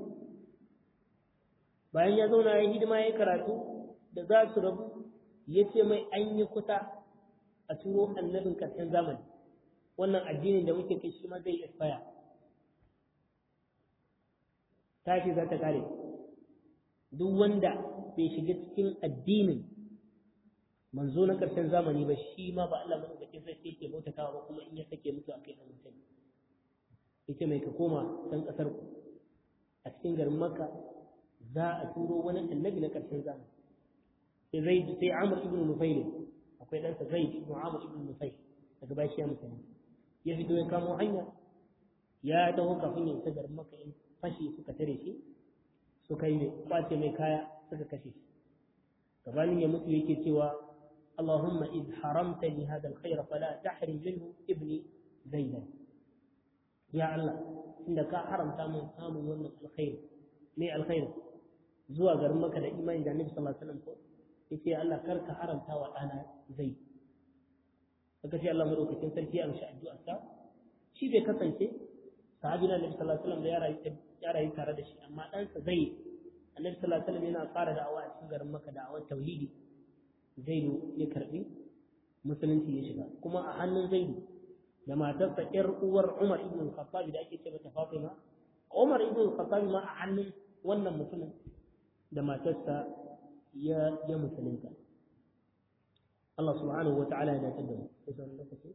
A: bayan ya zauna ya hidima ya karatu da za su rabu ya ce mai an yi kusa a turo annabin karshen zamani wannan addinin da muke kai shi ma zai expire tashi za ta kare duk wanda bai shiga cikin addinin manzo na ƙarshen zamani ba shi ma ba Allah madaukakin sarki yake bautatawa ba kuma in ya sake mutu akai dan mutum yace mai ka koma dan kasar ku a cikin garin Makka za a turo wani annabi na ƙarshen zamani sai Zaid sai Amr ibn Nufayl akwai ɗansa Zaid ibn Amr ibn Nufayl daga bashi ya mutane ya fito ya kamo hanya ya taho kafin ya isa garin Makka in fashi suka tare shi suka yi kwace mai kaya suka kashe shi gabanin ya mutu yake cewa اللهم إذ حرمتني هذا الخير فلا تحرم منه ابني زيدا يا الله إنك حرمت من samun wannan الخير me alkhair zuwa garin maka da imani da annabi sallallahu alaihi wasallam ko yace Allah kar ka haramta wa dana zai saka ce Allah madaukakin sarki ya amshi addu'ar sa shi bai kasance sahabi na annabi sallallahu alaihi wasallam da ya rayu ya rayu tare da shi amma dan sa zai annabi sallallahu alaihi wasallam yana fara da'awa a cikin garin maka da'awar tauhidi zaidu ya karbi musulunci ya shiga kuma a hannun zaidu da matarsa ƴar uwar Umar ibn al-Khattab da ake ce mata Fatima Umar ibn al-Khattab ma a hannun wannan mutumin da matarsa ya ya musulunta Allah subhanahu wa ta'ala ya dace da mu sai sauran lokaci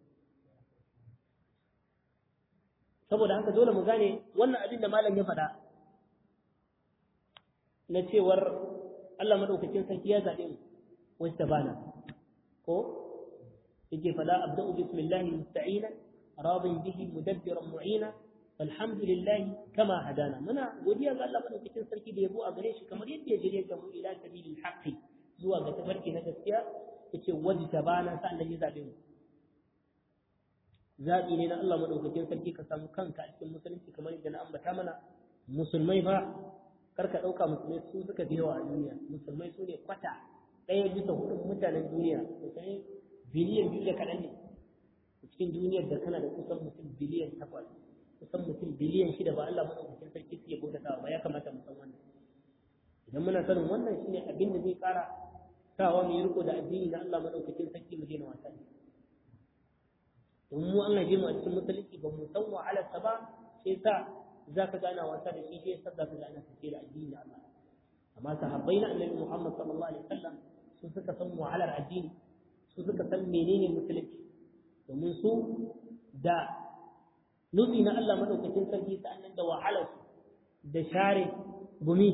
A: saboda haka dole mu gane wannan abin da malam ya faɗa na cewar Allah madaukakin sarki ya zaɓe mu واجتبانا ko yake fada abda'u bismillahi musta'ina radin bihi mudabbiran mu'ina alhamdulillah kama hadana muna godiya ga Allah madaukakin sarki da yabo a gare shi kamar yadda ya jire ga mu ila sabilil haqqi zuwa ga tafarki na gaskiya yace wajtabana sannan ya zabe mu zabi ne na Allah madaukakin sarki ka samu kanka a cikin musulunci kamar yadda na ambata mana musulmai fa karka dauka musulmai su suka fi yawa a duniya musulmai su ne kwata ɗaya bisa hudun mutanen duniya kusan biliyan biyu da kaɗan ne cikin duniyar da kana da kusan mutum biliyan takwas kusan mutum biliyan shida ba Allah maɗaukakin sarki suke bautatawa ba ya kamata mu san wannan idan muna sanin wannan shine abin da zai ƙara sawa mu yi riko da addini na Allah maɗaukakin sarki mu daina wasa ne domin mu an haife mu a cikin musulunci ba mu san wahalarsa ba sai sa za ka gana wasa da shi sai sa za ka gana tafiye da addini na Allah amma sahabbai na annabi Muhammad sallallahu alaihi wasallam su suka san wahalar addini su suka san menene musulunci domin su da nufi na Allah madaukakin sarki sa'annan da wahalar su da share gumi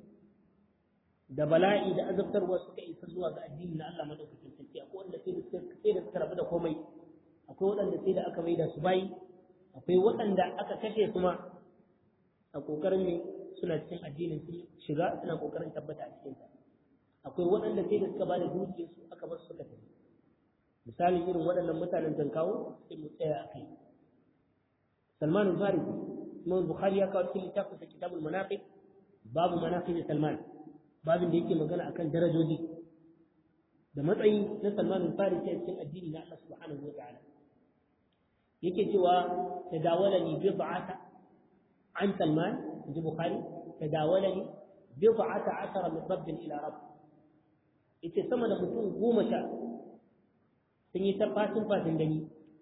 A: da bala'i da azabtarwa suka isa zuwa ga addini na Allah madaukakin sarki akwai wanda sai da sai da suka rabu da komai akwai waɗanda sai da aka maida su bayi akwai waɗanda aka kashe su ma a kokarin ne suna cikin addinin su shiga suna kokarin tabbata a cikin sa akwai waɗanda sai da suka ba da dukiyar su aka bar su suka tafi misalin irin waɗannan mutanen zan kawo sai mu tsaya a kai Salman al-Farisi Imam Bukhari ya kawo cikin littafin sa Kitabul Manaqib babu manaqib Salman babin da yake magana akan darajoji da matsayi na Salman al-Farisi a cikin addini na Allah subhanahu wa ta'ala yake cewa tadawalani bid'ata an Salman inji Bukhari tadawalani bid'ata ashara min rabb ila rabb yace sama da mutum goma sha sun yi ta fasin fasin gani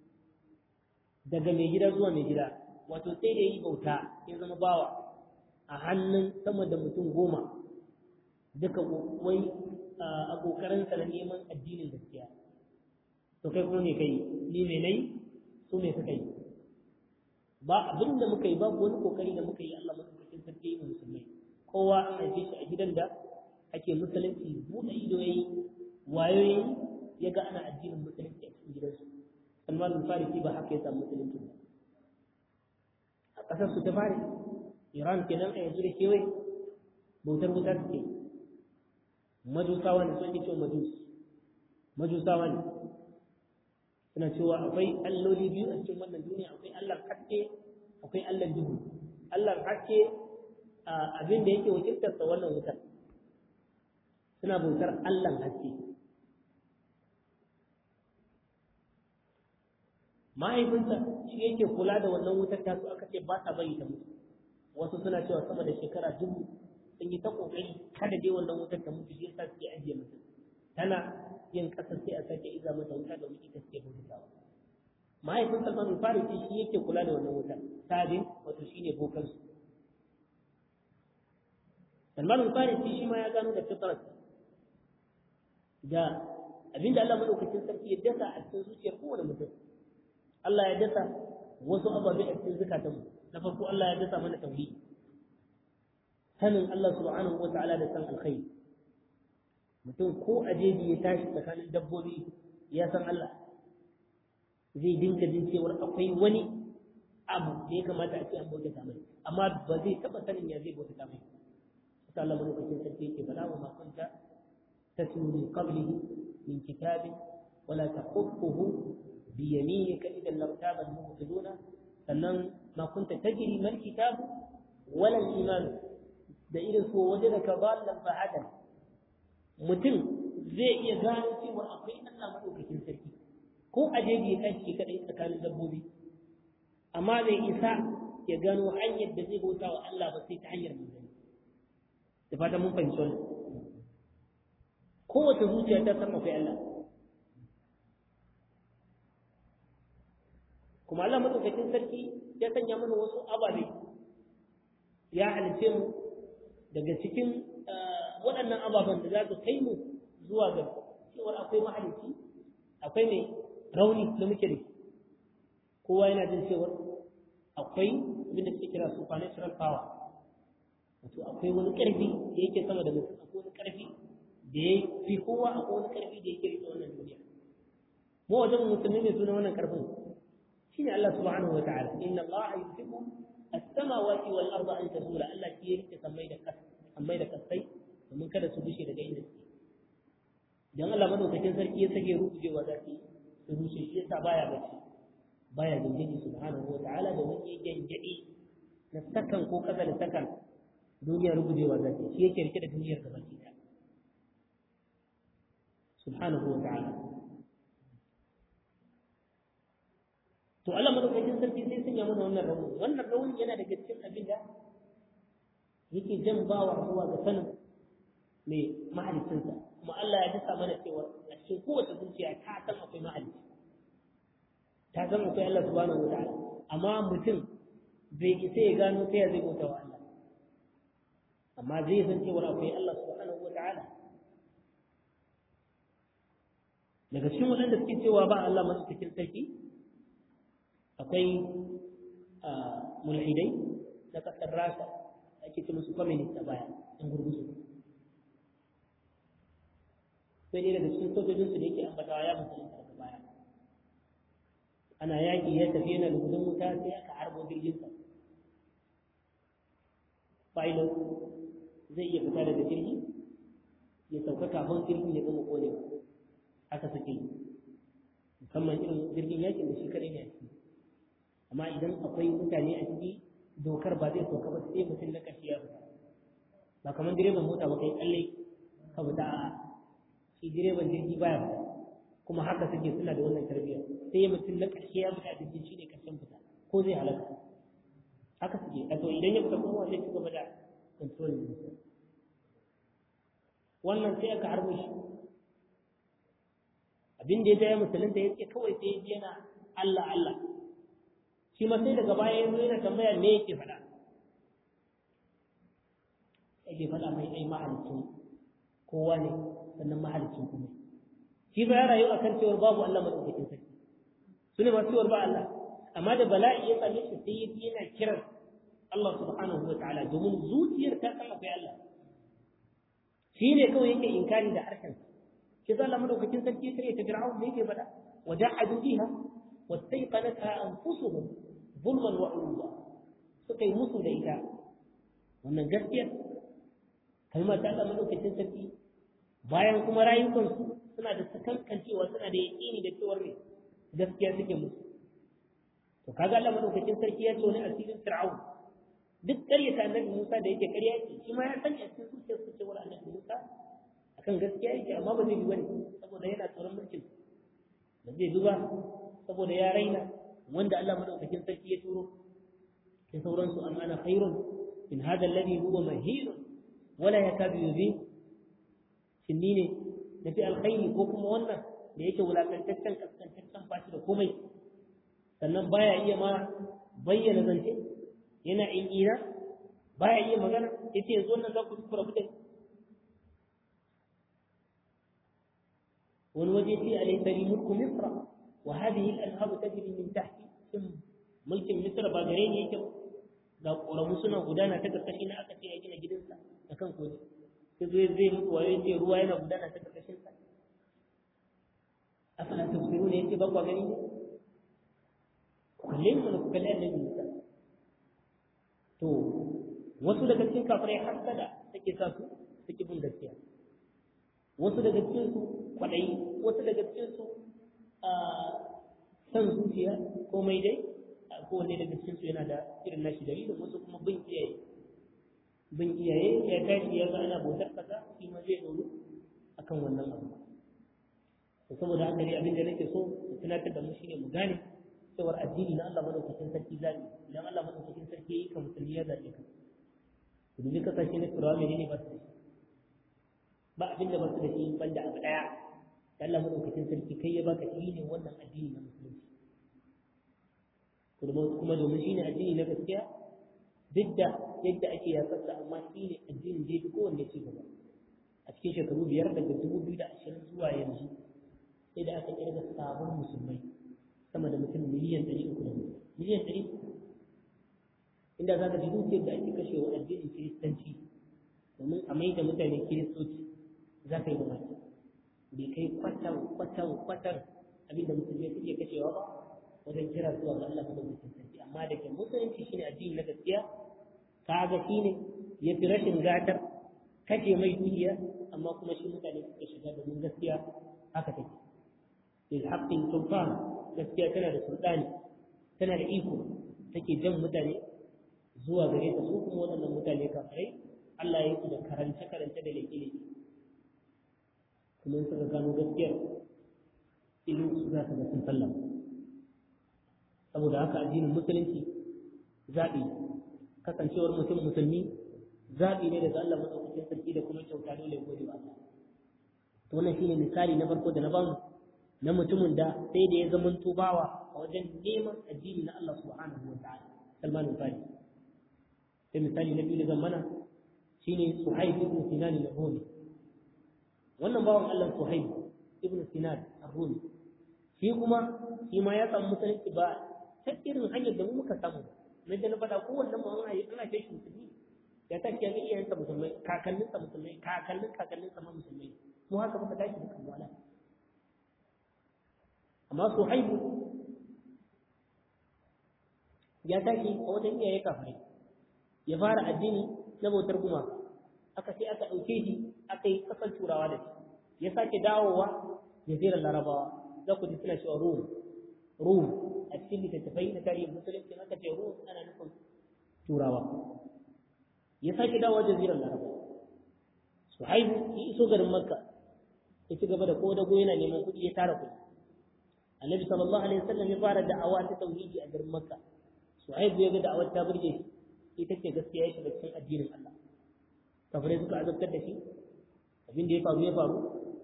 A: daga mai gida zuwa mai gida wato sai da yi bauta ya zama bawa a hannun sama da mutum goma duka wai a ƙoƙarinsa na neman addinin gaskiya to kai kuma me kai ni me nayi su me suka yi ba abin da muka yi babu wani kokari da muka yi Allah madaukakin sarki yi musulmai kowa an haife shi a gidan da ake musulunci buɗe ido yayi wayo yayi ya ga ana addinin musulunci a cikin gidansu Salman al-Farisi ba haka ya samu musulunci ba a ƙasar su ta fari Iran kenan a yanzu da kewaye bautar wuta suke majusawa ne sun cewa majus majusawa ne suna cewa akwai alloli biyu a cikin wannan duniya akwai Allah haske akwai Allah duhu Allah haske abin da yake wakiltar sa wannan wutar suna bautar Allah haske mahaifinsa shi yake kula da wannan wutar ta su aka ce ba sa bari ta mutu wasu suna cewa sama da shekara dubu sun yi ta kokari kada dai wannan wutar ta mutu shi yasa suke ajiye mutum tana yin ƙasa sai a sake iza mata wuta domin ita suke bautawa mahaifin salman farisi shi yake kula da wannan wutar sabin wato shine bokan su salman farisi shi ma ya gano da fitrar da abinda Allah madaukakin sarki ya dasa a cikin zuciyar kowane mutum Allah ya dasa wasu ababe a cikin zukatanmu na farko Allah ya dasa mana tauhidi sanin Allah subhanahu wa ta'ala da san alkhairi mutum ko a jeji ya tashi tsakanin dabbobi ya san Allah zai dinka jin cewar akwai wani abu da ya kamata a ce an bauta mai amma ba zai taba sanin ya zai bauta mai sai Allah madaukakin sarki yake faɗa wa ma kunta tatlu min qablihi min kitabin wala taqutuhu bi yaminika idan lartaba al-mubtiluna sannan ma kunta tajri mal kitab wala al-iman da irin so waje da ka ballan fa'adan mutum zai iya gano cewa akwai Allah madaukakin sarki ko a jeji ya kashi kadai tsakanin dabbobi amma bai isa ya gano hanyar da zai bauta wa Allah ba sai ta hanyar manzanni da fata mun fahimci wannan kowace zuciya ta san akwai Allah kuma Allah madaukakin sarki ya sanya mana wasu ababe ya halice mu daga cikin waɗannan ababen da za su kai mu zuwa ga cewar akwai mahalici akwai mai rauni da muke da kowa yana jin cewar akwai abin da suke kira supernatural power wato akwai wani ƙarfi da yake sama da mutum akwai wani ƙarfi da ya fi kowa akwai wani ƙarfi da yake rike wannan duniya mu wajen musulmi ne suna wannan ƙarfin shine Allah subhanahu wa ta'ala inna Allah yuhibbu as-samawati wal arda an tazula Allah shi ya rike sammai da kas sammai da kasai domin kada su bushe daga inda suke dan Allah madaukakin sarki ya sake rubujewa za su su rushe shi yasa baya bacci baya gangadi subhanahu wa ta'ala da wani gangadi na sakan ko kasa da sakan duniya rubujewa za ta shi yake rike da duniyar gaba ki ta subhanahu wa ta'ala to Allah madaukakin sarki sai sanya mana wannan rauni wannan rauni yana daga cikin abin da yake jan bawa zuwa ga sanin mai mahalicinsa kuma Allah ya dasa mana cewa a cikin kowace zuciya ta san akwai mahalici ta san akwai Allah subhanahu wa ta'ala amma mutum bai isa ya gano ta ya zai bauta wa Allah amma zai san cewa akwai Allah subhanahu wa ta'ala daga cikin waɗanda suke cewa ba Allah madaukakin sarki akwai mulhidai na ƙasar Rasha ake ce musu communist a baya in gurgusu sai dai daga cikin sojojinsu da yake ambatawa ya musulunta daga baya ana yaƙi ya tafi yana da gudun wuta sai aka harbo jirginsa pilot zai iya fita daga jirgi ya sauka kafin jirgin ya gama konewa haka suke yi musamman irin jirgin yakin da shi kadai ne a ciki amma idan akwai mutane a ciki dokar ba zai sauka ba sai mutum na ƙarshe ya fita ba kamar direban mota ba kai tsalle ka fita a shi direban jirgi baya fita kuma haka suke suna da wannan tarbiyya sai mutum na ƙarshe ya fita a jirgin shi ne ƙarshen fita ko zai halaka haka suke a to idan ya fita kuma zai ci gaba da control ɗinsa wannan sai aka harbo shi abin da ya ja ya musulunta ya ce kawai sai ya ji yana Allah Allah shi ma sai daga baya ya zo yana tambaya me yake faɗa yake faɗa mai ai mahalicin kowa ne sannan mahalicin kuma shi ba ya rayu akan cewar babu Allah madaukakin sarki su ne masu cewar ba Allah amma da bala'i ya same shi sai ya ji yana kiran Allah subhanahu wa ta'ala domin zuciyar ta san akwai Allah shi ne kawai yake inkari da harshen shi za Allah madaukakin sarki sai ta fir'aun da yake faɗa wa jahadu biha wastayqanatha anfusuhum zulman wa ulwa suka yi musu da ita wannan gaskiya kalmar ta Allah madaukakin sarki bayan kuma rayukansu suna da sakankancewa suna da yaƙini da cewar ne gaskiya suke musu to kaga Allah madaukakin sarki ya ce wani asirin fir'aun duk ƙaryata annabi Musa da yake ƙarya yake shi ma ya san a cikin zuciyar su cewa annabi Musa akan gaskiya yake amma ba zai yi bane saboda yana tsoron mulkin ba zai duba saboda ya raina wanda Allah madaukakin sarki ya turo sai sauransu amma ana khairun min hada alladhi huwa mahin wala yakadu yubin shin ni ne nafi alkhairi ko kuma wannan da yake wulakantaccen kaskantaccen bashi da komai sannan baya iya ma bayyana zance yana in ina baya iya magana yace yanzu wannan za ku ku rabu da wani waje ce alaysa li mulku misra wa hadhihi al-anharu tajri min tahti shin mulkin misra ba gare ni yake ga ƙoramu suna gudana ta karkashi na aka ce ya gina gidansa da kan koji sai zai zai muku wayo ce ruwa yana gudana ta karkashin sa afala tafsiru ne yace ba kwa gani ne kalle mu ku kalle annabi Musa to wasu daga cikin kafirai hasada take sa su suke bin gaskiya wasu daga cikin su kwadayi wasu daga cikin su a san zuciya komai dai kowanne daga cikin su yana da irin nashi dalilin wasu kuma bin iyaye bin iyaye ya tashi ya ga ana bautar kasa shi ma zai doro akan wannan abu to saboda haka dai abin da nake so mu tunatar da mu shine mu gane cewar addini na Allah madaukakin sarki zabi idan Allah madaukakin sarki yayi ka musulmi ya zabe ka ku dubi kasashe na turawa menene ba su da shi ba abin da ba su da shi banda abu daya da Allah madaukakin sarki kai ya baka shi ne wannan addini na musulunci kuma domin shi ne addini na gaskiya duk da yadda ake yatsarsa amma shi ne addinin da ya fi kowanne ci gaba a cikin shekaru biyar daga dubu biyu da ashirin zuwa yanzu sai da aka kirga sabon musulmai sama da mutum miliyan ɗari uku da miliyan ɗari uku inda za ka ji dukiyar da ake kashe wa addinin kiristanci domin a mai da mutane kiristoci za ka yi mamaki bai kai kwatan kwatan kwatan abin da musulmai suke kashewa ba wajen kira zuwa ga Allah madaukakin sarki amma da ke musulunci shine addini na gaskiya kaga shine ya fi rashin gatar kashe mai dukiya amma kuma shi mutane suka shiga domin gaskiya haka take bil haqqi sultan gaskiya tana da sultani tana da iko take jan mutane zuwa gare ta su kuma waɗannan mutane kafirai Allah ya yi da karance karance da leke leke kuma suka gano gaskiyar ilu su za ka ga sun sallama saboda haka addinin musulunci zaɓi kasancewar mutum musulmi zaɓi ne daga Allah maɗaukakin sarki da kuma kyauta dole gode wa Allah to wannan shine misali na farko da na bamu na mutumin da sai da ya zama bawa a wajen neman addini na Allah subhanahu wa ta'ala Salman al-Farisi sai misali na biyu da zan mana shine Suhaib ibn Sinan al-Rumi wannan bawan Allah Suhaib ibn Sinan al-Rumi shi kuma shi ma ya samu musulunci ba ta irin hanyar da mu muka samu na da na faɗa kowanne mu ana ana kai shi musulmi ya tashi ya ga iyayensa musulmai kakanninsa musulmai kakannin kakanninsa ma musulmai mu haka muka tashi da kamala amma su haihu ya tashi a wajen iyaye kafirai ya fara addini na bautar gumaka aka sai aka ɗauke shi aka yi ƙasar turawa da shi ya sake dawowa jazirar larabawa za ku ji suna cewa rum rum a cikin littattafai na tarihin musulunci aka ce rum ana nufin turawa ya sake dawowa jazirar larabawa su haihu ya iso garin makka ya ci gaba da kodago yana neman kuɗi ya tara kuɗi annabi sallallahu alaihi wasallam ya fara da'awa ta tauhidi a garin makka su haihu ya ga da'awar ta burge shi ita ce gaskiya ya shiga cikin addinin Allah kafirai suka azabtar da shi abin da ya faru ya faru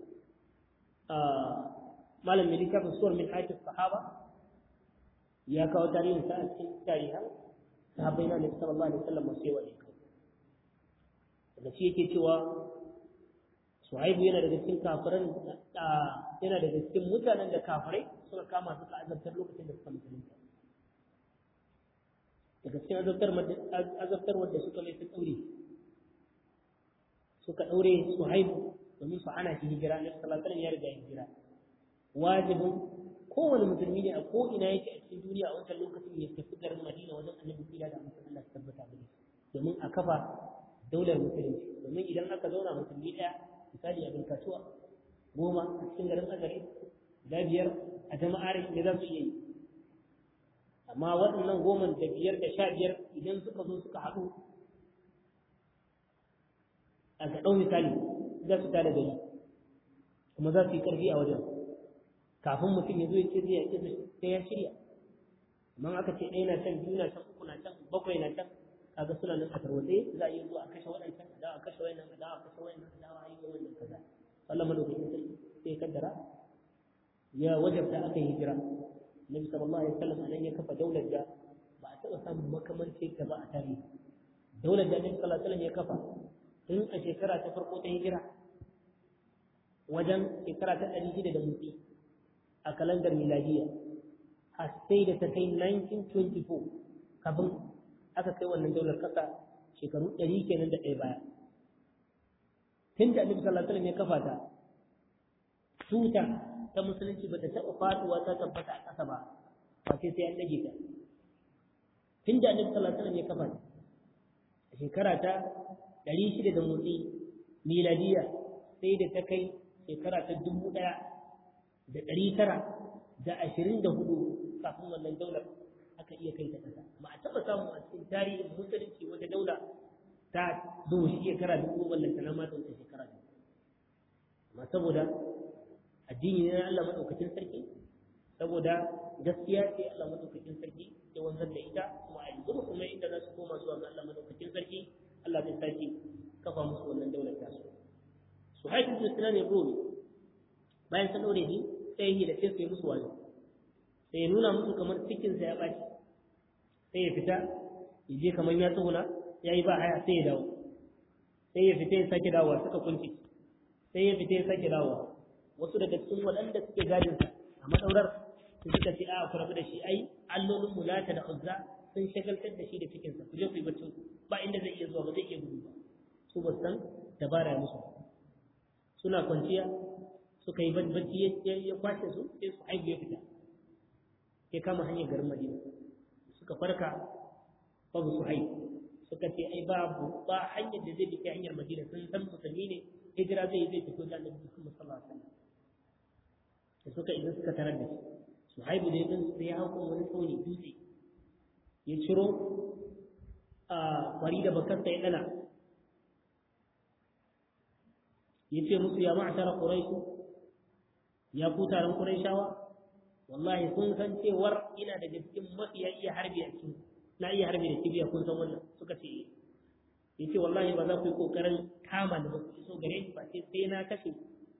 A: malam mai littafin suwar min haifis sahaba ya kawo tarihin sa a cikin tarihan sahabbai na nabi sallallahu alaihi wasallam masu yawa ne kai daga shi yake cewa suhaibu yana daga cikin kafiran yana daga cikin mutanen da kafirai suka kama suka azabtar lokacin da suka musulunta daga cikin azabtar azabtar wanda suka mai su daure suka daure suhaibu domin su ana shi hijira na sallallahu alaihi ya riga hijira wajibin kowane musulmi ne a ko ina yake a cikin duniya a wancan lokacin ya tafi garin Madina wajen Annabi kira da mutum Allah ta tabbata da domin a kafa daular musulunci domin idan aka zauna musulmi daya misali abin kasuwa goma a cikin garin Azare da biyar a jama'ar da za su iya yi amma waɗannan goma da biyar da sha biyar idan suka zo suka haɗu a ga ɗau misali za su tada gari kuma za su yi ƙarfi a wajen kafin mutum ya zo ya ce zai yaƙi sai ya shirya amma aka ce ɗaya na can biyu na can uku na can bakwai na can kaga suna nan a tarwatse za a iya zuwa a kashe waɗancan a dawa a kashe wayannan a dawa a kashe wayannan a dawa a yi wannan kaza Allah madaukakin sarki sai kaddara ya wajabta aka yi hijira Nabi sallallahu alaihi wasallam anan ya kafa daular da ba a taɓa samun makamanci ta ba a tarihi daular da Nabi sallallahu alaihi wasallam ya kafa tun a shekara ta farko ta hijira wajen shekara ta ɗari shida da mutsi a kalandar miladiya har sai da ta kai 1924 kafin aka kai wannan daular ƙasa shekaru ɗari kenan da ɗaya baya tun da annabi sallallahu alaihi wasallam ya kafa ta tuta ta musulunci ba ta taɓa faɗuwa ta tabbata a ƙasa ba ba sai sai an ɗage ta tun da annabi sallallahu alaihi wasallam ya kafa ta a shekara ta ɗari shida da motsi miladiya sai da ta kai shekara ta dubu ɗaya da ɗari tara da ashirin da hudu kafin wannan daular aka iya kai ta ƙasa ba a taɓa samu a cikin tarihin musulunci wata daula ta zo shekara dubu wannan ta ma ta wuce shekara dubu amma saboda addini ne na Allah madaukakin sarki saboda gaskiya ce Allah madaukakin sarki ya wanzar da ita kuma a yanzu kuma inda za su koma zuwa ga Allah madaukakin sarki Allah zai sake kafa musu wannan daular ta su su haifu su suna ne rumi bayan sun daure ni sai yi da sai su yi musu wani sai ya nuna musu kamar cikinsa ya ɓaci sai ya fita ya je kamar ya tsuguna ya yi ba haya sai ya dawo sai ya fita ya sake dawowa suka kunci sai ya fita ya sake dawowa wasu daga cikin waɗanda suke gadinsa a maɗaurar su suka ce a ku rabu da shi ai allolin mulata da uzza sun shagaltar da shi da cikinsa ku je ku yi baccin ba inda zai iya zuwa ba zai iya gudu ba su ba san dabara musu suna kwanciya suka yi bacci ya kwashe su sai su haihu ya fita ya kama hanyar garin madina suka farka babu su haihu suka ce ai babu ba hanyar da zai bi hanyar madina sun san musulmi ne hijira zai zai fito da annabi Muhammad sallallahu alaihi wasallam da suka idan suka tarar da shi su haibu da yin su ya haukan wani tsauni dutse ya ciro a kwari da bakarsa ya dana ya ce musu ya ma'ashara quraishu ya ku taron quraishawa wallahi kun san cewar ina daga cikin mafiya iya harbi a cikin na iya harbi da kibiya kun san wannan suka ce ya ce wallahi ba za ku yi kokarin kama da ba ku iso gare shi ba sai sai na kashe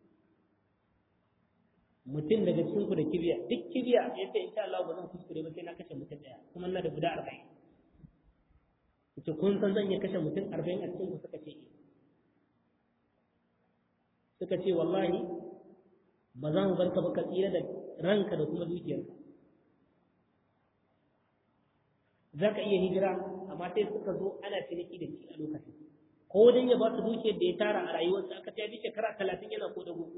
A: mutum daga cikin ku da kibiya duk kibiya ya ce insha Allah ba zan kuskure ba sai na kashe mutum daya kuma na da guda arba'in yace kun san zan iya kashe mutum arba'in a cikin ku suka ce suka ce wallahi ba za mu barka ba ka tsira da ranka da kuma dukiyarka za ka iya hijira amma sai suka zo ana ciniki da shi a lokacin ko dan ya ba su dukiyar da ya tara a rayuwarsa aka ta bi shekara talatin yana ko dago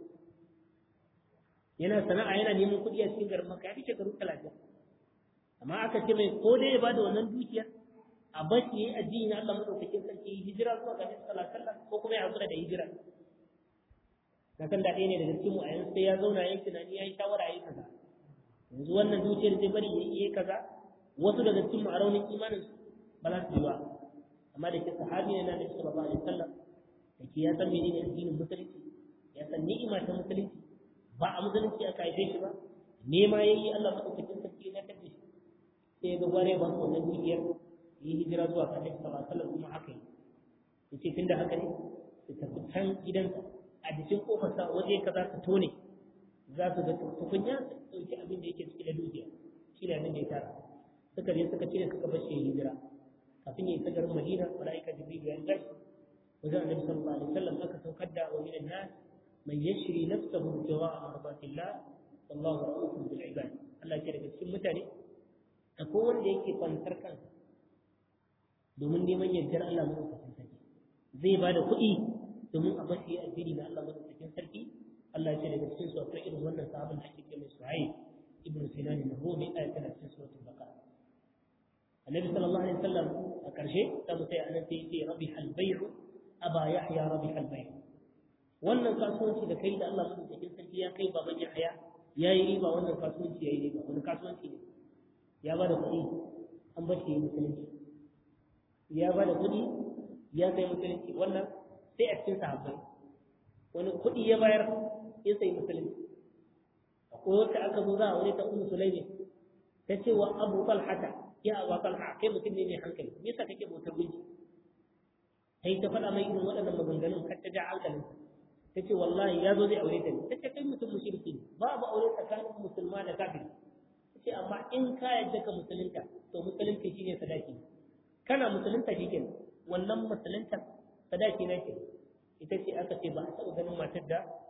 A: yana sana'a yana neman kuɗi a cikin garin maka ya fi shekaru talatin amma aka ce mai ko dai ya ba da wannan dukiyar a bashi ya yi addini na Allah madaukakin sarki hijira zuwa ga Nabi sallallahu alaihi ko kuma ya hakura da hijira na san da ɗaya ne daga cikin mu a yanzu sai ya zauna yayin tunani ya yi shawara ya yi kaza yanzu wannan dukiyar zai bari ya yi kaza wasu daga cikin a raunin imanin ba za su yi ba amma da ke sahabi ne na da sallallahu alaihi wasallam da ke ya san menene addinin musulunci ya san ni'ima ta musulunci ba a musulunci aka haife shi ba nema yayi Allah madaukakin sarki na tafi shi sai ga gware ba su wannan dukiyar yi hijira zuwa ga Annabi sallallahu alaihi wasallam kuma haka yi yace tunda haka ne su tafi can gidansa a jikin kofarsa waje kaza su tone za su ga tukunya su ɗauki abin da yake cikin da dukiya shi ne abin da ya tara suka je suka cire suka bar shi hijira kafin ya isa garin Madina malaika Jibril ya tashi wajen Annabi sallallahu alaihi wasallam aka saukar da wa minan nas man yashri nafsahu jawa'a mardatillah wallahu ra'ufun bil ibad Allah ya daga cikin mutane akwai wanda yake kwantar kansa domin neman yardar Allah madaukakin sarki zai ba da kuɗi domin a bashi addini na Allah madaukakin sarki Allah ya ce daga cikin su akwai irin wannan sahabin da ake ce mai Suhaib ibn Sinan al-Rumi ayat tana cikin suratul Baqara annabi sallallahu alaihi wasallam a ƙarshe ta mu sai anan sai yace rabi halbay'u aba yahya rabi halbay'u wannan kasuwanci da kai da Allah madaukakin sarki ya kai baban yahya yayi riba wannan kasuwanci yayi riba wani kasuwanci ne ya bada kuɗi an bar shi musulunci ya bada kuɗi ya sai musulunci wannan sai a cikin sahabbai wani kuɗi ya bayar ya sai musulunci akwai wata aka zo za a wani ta ummu sulaimi ta ce wa abu talhata ya abu talha kai mutum ne mai hankali me yasa kake bautar gunki sai ta faɗa mai irin waɗannan maganganun har ta ja hankalin ta ce wallahi ya zo zai aure ta ne ta ce kai mutum mushriki ne babu aure tsakanin musulma da kafiri ta ce amma in ka yadda ka musulunta to musulunci shine sadaki kana musulunta shi kenan wannan musulunta sadaki na ke ita ce aka ce ba a taɓa ganin matar da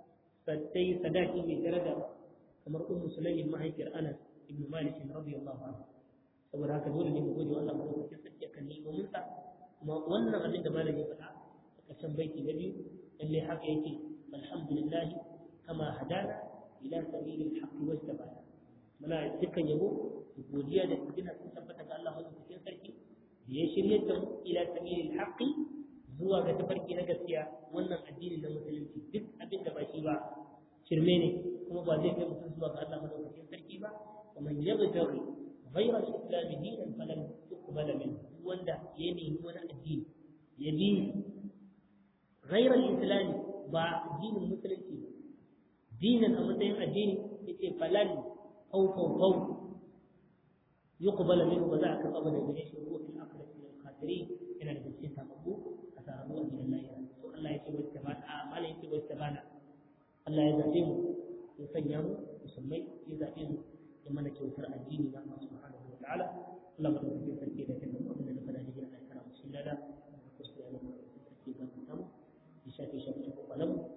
A: sai sadaki mai daraja kamar ummu sulaimin mahaifiyar anas ibn malik radiyallahu anhu saboda haka dole ne mu gode wa Allah madaukakin sarki akan ni'imomin sa kuma wannan abin da malam ya faɗa a ƙarshen baiti na biyu lalle haka yake alhamdulillah kama hadana ila sabilil haqqi wajtabana muna dukkan yabo godiya da gina sun tabbata ga Allah madaukakin sarki da ya shirye da mu ila sabilil haqqi zuwa ga tafarki na gaskiya wannan addini na musulunci duk abin da ba shi ba shirme ne kuma ba zai kai mutum zuwa ga Allah madaukakin sarki ba ومن يبتغي غير الإسلام دينا فلن تقبل منه wanda ya nemi wani addini ya bi غير الإسلام ba addinin musulunci ba dinan a matsayin addini yace falan au fau fau yuqbal minhu ba za a karɓa ba daga gare shi ko fil akhirati min al-khasirin yana da cikin tababbu a sarabu a gidan lahira to Allah ya ce wacce ba a mala ya ce wacce ba Allah ya zabe mu ya sanya mu musulmai ya zabe mu ya mana kyautar addini na Allah subhanahu wa ta'ala Allah ba da cikin sarki da kan abin da na faɗa da Allah ya kara mu shi lada ko sai ya mu sarki ga mu ya shafe shafe ko kalamu